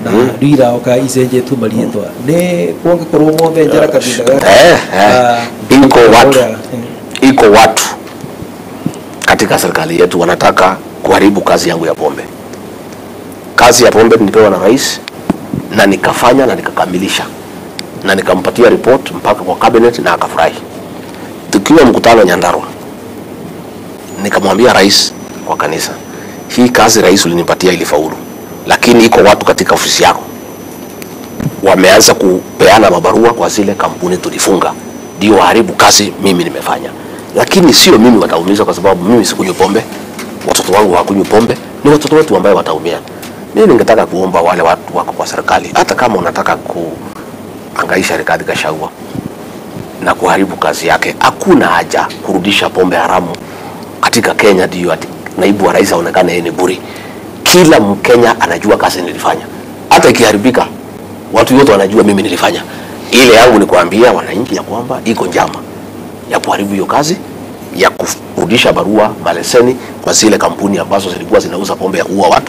na rĩu iraoka icenjetio mariĩtwa nĩ kũngĩkorwo mothe njara kabinda gaka Eh, eh. Ah, Iko watu ũrĩa, eh, iko watu katika serikali yetu wanataka kuharibu kazi yangu ya pombe. Kazi ya pombe nilipewa na rais na nikafanya na nikakamilisha na nikampatia report mpaka kwa cabinet na akafurahi. Tukiwa mkutano Nyandarua, nikamwambia rais kwa kanisa, hii kazi rais ulinipatia ilifaulu, lakini iko watu katika ofisi yako wameanza kupeana mabarua kwa zile kampuni tulifunga, ndio waharibu kazi mimi nimefanya. Lakini sio mimi wataumizwa, kwa sababu mimi sikunywi pombe, watoto wangu hawakunywi pombe, ni watoto wetu ambayo wataumia. Mimi ningetaka kuomba wale watu wako kwa serikali, hata kama unataka kuangaisha Rigathi Gachagua na kuharibu kazi yake, hakuna haja kurudisha pombe haramu katika Kenya ndio ati naibu wa rais aonekane yeye ni buri. Kila Mkenya anajua kazi nilifanya, hata ikiharibika watu wote wanajua mimi nilifanya. Ile yangu ni kuambia wananchi ya kwamba iko njama ya kuharibu hiyo kazi ya kurudisha barua maleseni kwa zile kampuni ambazo zilikuwa zinauza pombe ya kuua watu,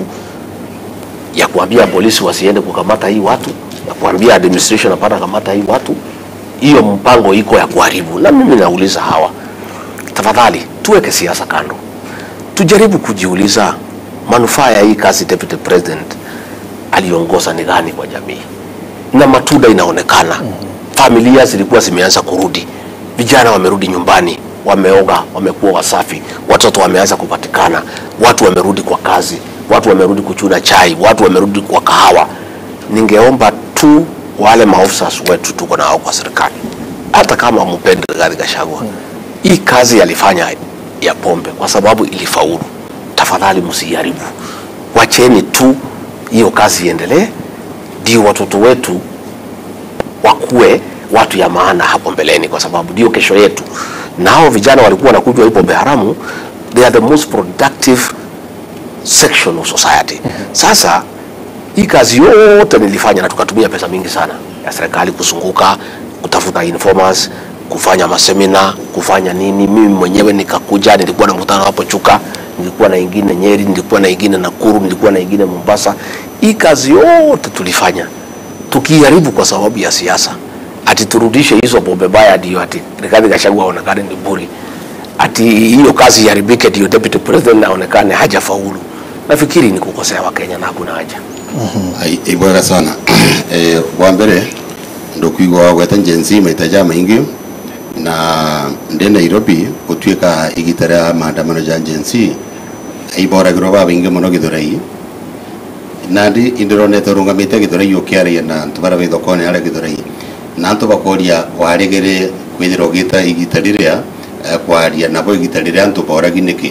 ya kuambia polisi wasiende kukamata hii watu, ya kuambia administration hapana kamata hii watu. Hiyo mpango iko ya kuharibu, na mimi nauliza hawa, tafadhali tuweke siasa kando, tujaribu kujiuliza manufaa ya hii kazi deputy president aliongoza ni gani kwa jamii, na matunda inaonekana. Familia zilikuwa zimeanza kurudi, vijana wamerudi nyumbani, wameoga, wamekuwa wasafi, watoto wameanza kupatikana, watu wamerudi kwa kazi, watu wamerudi kuchuna chai, watu wamerudi kwa kahawa. Ningeomba tu wale maofisa wetu tuko nao kwa serikali, hata kama mpendi Rigathi Gachagua, hii kazi alifanya ya pombe kwa sababu ilifaulu, tafadhali msiharibu, wacheni tu hiyo kazi iendelee, ndio watoto wetu wakuwe watu ya maana hapo mbeleni, kwa sababu ndio kesho yetu. Na hao vijana walikuwa wanakunywa hii pombe haramu, they are the most productive section of society. Sasa hii kazi yote nilifanya na tukatumia pesa mingi sana ya serikali kuzunguka kutafuta informers, kufanya masemina, kufanya nini. Mimi mwenyewe nikakuja, nilikuwa na mkutano hapo Chuka, nilikuwa na ingine Nyeri, nilikuwa na ingine Nakuru, nilikuwa na ingine Mombasa. Hii kazi yote tulifanya tukiharibu kwa sababu ya siasa, ati turudishe hizo pombe baya, ndio ati Rigathi Gachagua aonekane ni buri, ati hiyo kazi iharibike, ndio deputy president aonekane hajafaulu. Nafikiri ni kukosea Wakenya na hakuna haja. Ai- ibwega sana eh, wa mbere ndukwigwa gweta njensi maita ja maingi na ndi nairobi gutuika igita ria maandamano ja njensi iboragirwo ba baingi muno githurai na ndi indironete rungamite githurai ukiaria na antu baria wi thokoni aria githurai na antu bakoria warigire kwithira ugita igita riria eh, kwaria nabo igita riria antu boragi niki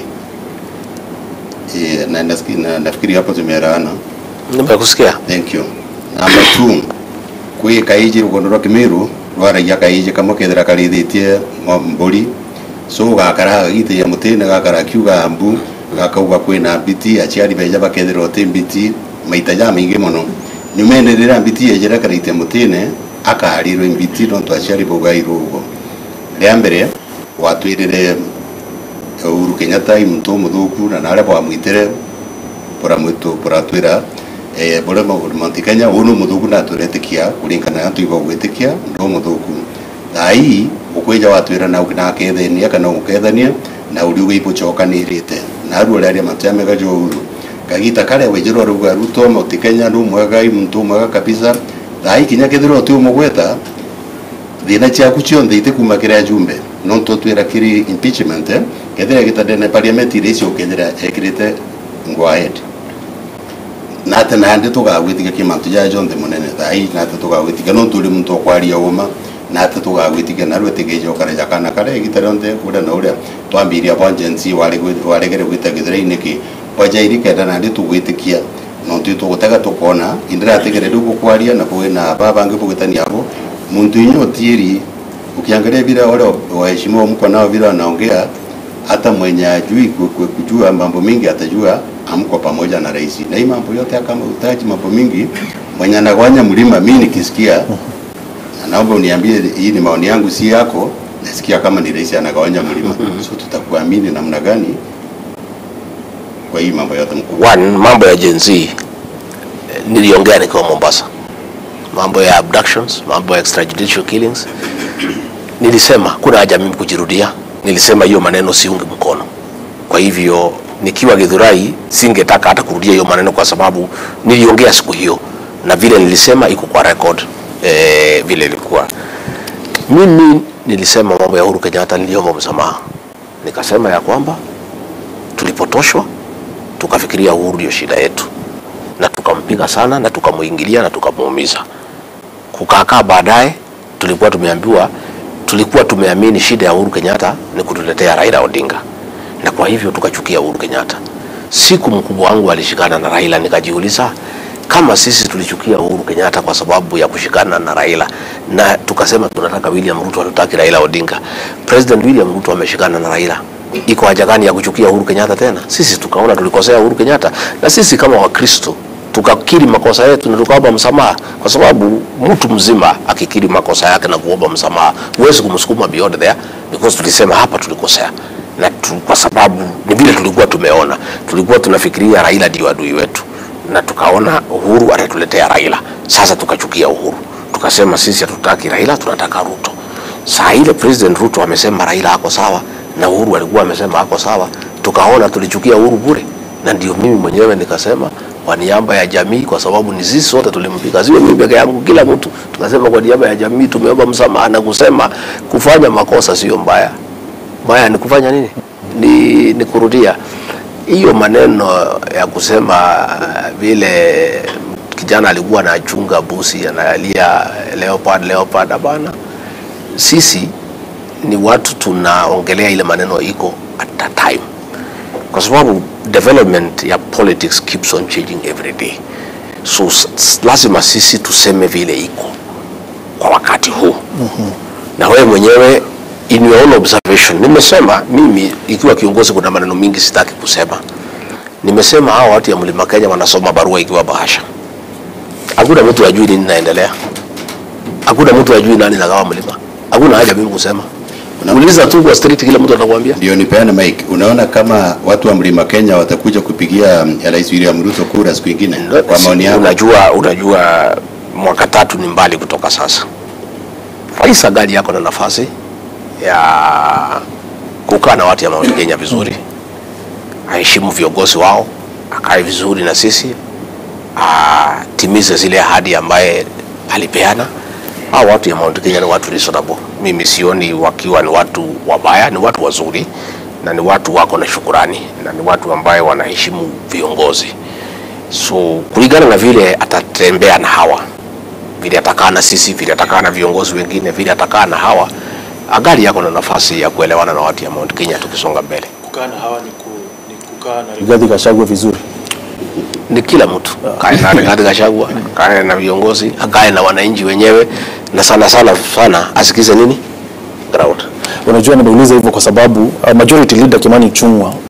Eh, na nasikia- na nafikiri hapo tumeelewana Nimekusikia. Thank you. Number two, kwi kaiji rugondo rwa kimiru rwaragia kaiji kamwe kethira karithitie mo- mburi so gakara gagitĩia mũtĩ gakara kiuga mbu gakauga kwĩna mbiti aciari benja bakethĩra ũtĩ mbiti maita ja maingĩ mũno nyumenĩrĩra mbiti yenjera karĩte mũtĩne akarirwo mbiti no twaciari baugairwo ũguo rĩa mbere watwĩrĩre Uhuru Kenyatta muntu muthuku na naria bwamwitire buramwitu buratwira eh bure Mount Kenya unu muthuku na turetikia kuringana na tuiba gwitikia ndo muthuku thai ukwija watwira na ukina kethenia kana ukethania na uri ugipo chokanirite na aru aria matamega jo uru kagita kare wejiro ruga ruto Mount Kenya ndo mwega muntu mwega kabisa thai kinya kethiro tu mugweta thina ciaku ciothe itikuma kiria jumbe no tutwira kiri impeachment eh, kethira gitandene parliament iria icio kethira ekirite ngwahed na ate nandi tugagwitiga kimantu ja jonthe munene thai na ate tugagwitiga no turi muntu okwaria uma na ate tugagwitiga na rwetige jokara jakana kare gita rionthe kuria na uria twambiria bwa agency waregere gwita githira-ini ki wajairi kenda nandi tugwitikia no tu tugutega tukona indiratigire riu gukwaria na kwina babangi bugitania abo muntu inyo otieri ukiangalia vile wale waheshimiwa mko nao vile wanaongea hata mwenye ajui ku- ku- kujua mambo mingi atajua amko pamoja na rais na hii mambo yote kama utaji mambo mingi mwenye anagawanya mlima mimi nikisikia na naomba uniambie hii ni maoni yangu si yako nasikia kama ni rais anagawanya mlima so tutakuamini namna gani kwa hii mambo yote mkuu One, mambo ya Gen Z. Eh, niliongea nikiwa Mombasa, mambo ya abductions, mambo ya extrajudicial killings. Nilisema kuna haja mimi kujirudia, nilisema hiyo maneno siungi mkono. Kwa hivyo nikiwa Githurai singetaka hata kurudia hiyo maneno, kwa sababu niliongea siku hiyo na vile nilisema iko kwa record eh, vile ilikuwa. Mimi nilisema mambo ya Uhuru Kenyatta, niliomba msamaha, nikasema ya kwamba tulipotoshwa tukafikiria Uhuru ndio shida yetu, na tukampiga sana na tukamuingilia na tukamuumiza. Kukaakaa baadaye, tulikuwa tumeambiwa, tulikuwa tumeamini shida ya Uhuru Kenyatta ni kutuletea Raila Odinga, na kwa hivyo tukachukia Uhuru Kenyatta. Siku mkubwa wangu alishikana na Raila, nikajiuliza kama sisi tulichukia Uhuru Kenyatta kwa sababu ya kushikana na Raila na tukasema tunataka William Ruto, hatutaki Raila Odinga. President William Ruto ameshikana na Raila, iko haja gani ya kuchukia Uhuru Kenyatta tena? Sisi tukaona tulikosea Uhuru Kenyatta, na sisi kama Wakristo tukakiri makosa yetu na tukaomba msamaha, kwa sababu mtu mzima akikiri makosa yake na kuomba msamaha huwezi kumsukuma beyond there, because tulisema hapa tulikosea na tu, kwa sababu ni vile tulikuwa tumeona, tulikuwa tunafikiria Raila ndio adui wetu na tukaona Uhuru atatuletea Raila. Sasa tukachukia Uhuru, tukasema sisi hatutaki Raila, tunataka Ruto. Saa ile President Ruto amesema Raila ako sawa na Uhuru alikuwa amesema ako sawa, tukaona tulichukia Uhuru bure, na ndio mimi mwenyewe nikasema kwa niaba ya jamii, kwa sababu ni sisi sote tulimpiga, sio mimi peke yangu, kila mtu tukasema kwa niaba ya jamii tumeomba msamaha na kusema kufanya makosa sio mbaya, mbaya ni kufanya nini? Ni, ni kurudia hiyo maneno ya kusema vile kijana alikuwa anachunga busi analia leopard leopard. Hapana, sisi ni watu tunaongelea ile maneno iko at that time, kwa sababu development ya politics keeps on changing every day, so s- lazima sisi tuseme vile iko kwa wakati huu na wewe mwenyewe in your own observation, nimesema mimi ikiwa kiongozi, kuna maneno mingi sitaki kusema. Nimesema hao watu ya Mlima Kenya wanasoma barua ikiwa bahasha. Hakuna mtu ajui nini naendelea, hakuna mtu ajui nani nagawa mlima. Hakuna haja mimi kusema, uliza tu kwa street, kila mtu atakwambia. Ndio nipeane mic. Unaona kama watu wa Mlima Kenya watakuja kupigia mm, Rais William Ruto kura siku ingine, kwa maoni yako? Unajua, unajua mwaka tatu ni mbali kutoka sasa. Rais Agali yako na nafasi ya kukaa na watu ya Mount Kenya vizuri, aheshimu viongozi wao, akae vizuri na sisi, atimize zile ahadi ambaye alipeana. Hao watu ya Mount Kenya ni watu reasonable. Mimi sioni wakiwa ni watu wabaya, ni watu wazuri na ni watu wako na shukurani na ni watu ambaye wanaheshimu viongozi. So kulingana na vile atatembea na hawa, vile atakaa na sisi, vile atakaa na viongozi wengine, vile atakaa na hawa, Agali yako na nafasi ya kuelewana na watu ya Mount Kenya tukisonga mbele. kukaa na hawa ni, ku, ni kukaa na Rigathi Gachagua vizuri. Ni kila mtu kae na Rigathi Gachagua, kae na viongozi, akae na wananchi wenyewe, na sana sana sana asikize nini ground. Unajua nimeuliza hivyo kwa sababu uh, majority leader Kimani Ichung'wah